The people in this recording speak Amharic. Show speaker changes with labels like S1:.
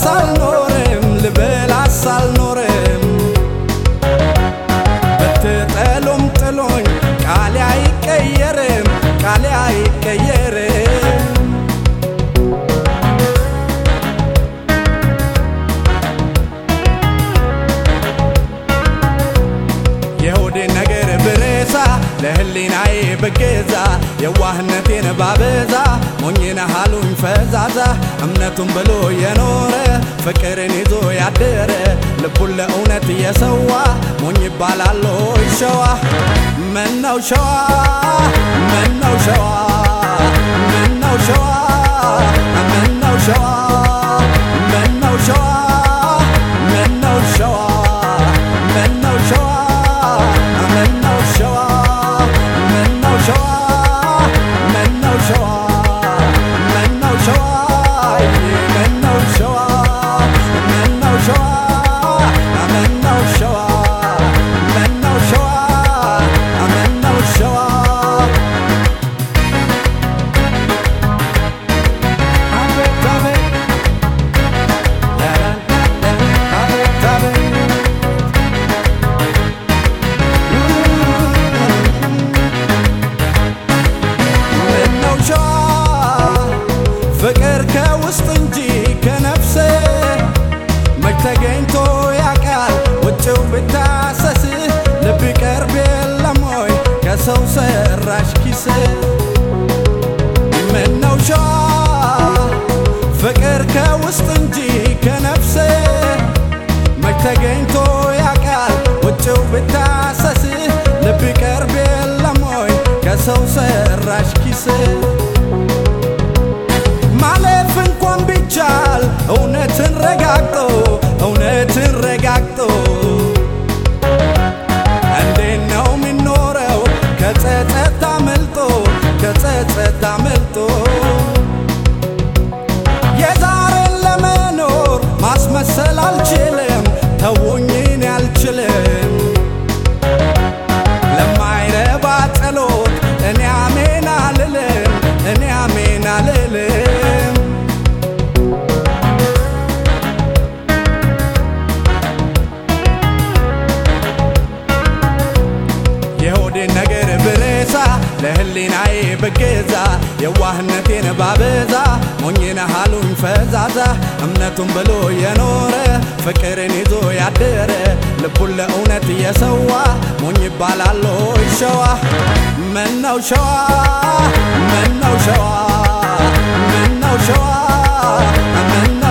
S1: ሳልኖርም ልበላስ ሳልኖርም ብትጠሉም ጥሎኝ ቃሌ አይቀየርም ቃሌ አይቀየርም የሆዴን ነገር ብረሳ ለህሊናዬ ብገዛ የዋህነቴን ባበዛ ሞኝነ ሃሉኝ ፈዛዛ እምነቱን ብሎ የኖረ ፍቅርን ይዞ ያደረ ልቡን ለእውነት የሰዋ ሞኝ ይባላል ሆይ ሸዋ ምነው ሸዋ ምነው ሸዋ ምነው ሸዋ ምነው ሸዋ ምነው ሸዋ ምነው ሸዋ ምነው ሸዋ ምነው ሸዋ ምነው ሸዋ ምነው ሸዋ ምነው ሸዋ ምነው ሸዋ ምነው ሸዋ ምነው ሸዋ ምነው ሸዋ ምነው ሸዋ አቤት አቤት አቤት አቤት ምነው ሸዋ ፍቅር ከውስጥ እንጂ ከነፍስ መች ተገኝቶ ያውቃል ውጭው ብታሰስ ልብ ይቀርብ የለም ወይ ከሰው ሰራሽ ኪስ ምነው ሸዋ ፍቅር ከውስጥ እንጂ ከነፍስ መች ተገኝቶ ያውቃል ውጭው ብታሰስ ልብ ይቀርብ የለም ወይ ከሰው ሰራሽ ኪስ ማለፍ እንኳን ቢቻል እውነትን ረጋግጦ እውነትን ረጋግጦ እንዴት ነው የሚኖረው ከጸጸት አመልጦ ከጸጸት አመልጦ የዛሬን ለመኖር ማስመሰል አልችልም ተውኝን አልችልም ለማይረባ ጸሎት እኔ አሜን አልልም እኔ አሜን አልልም የሆዴን ነገር ብረሳ ለህሊናዬ ብገዛ የዋህነቴን ባበዛ ሞኝነ ሃሉኝ ፈዛዛ እምነቱን ብሎ የኖረ ፍቅርን ይዞ ያደረ ልቡን ለእውነት የሰዋ ሞኝ ይባላል ሆይ ሸዋ ምነው ሸዋ ምነው ሸዋ ምነው ሸዋ ምነው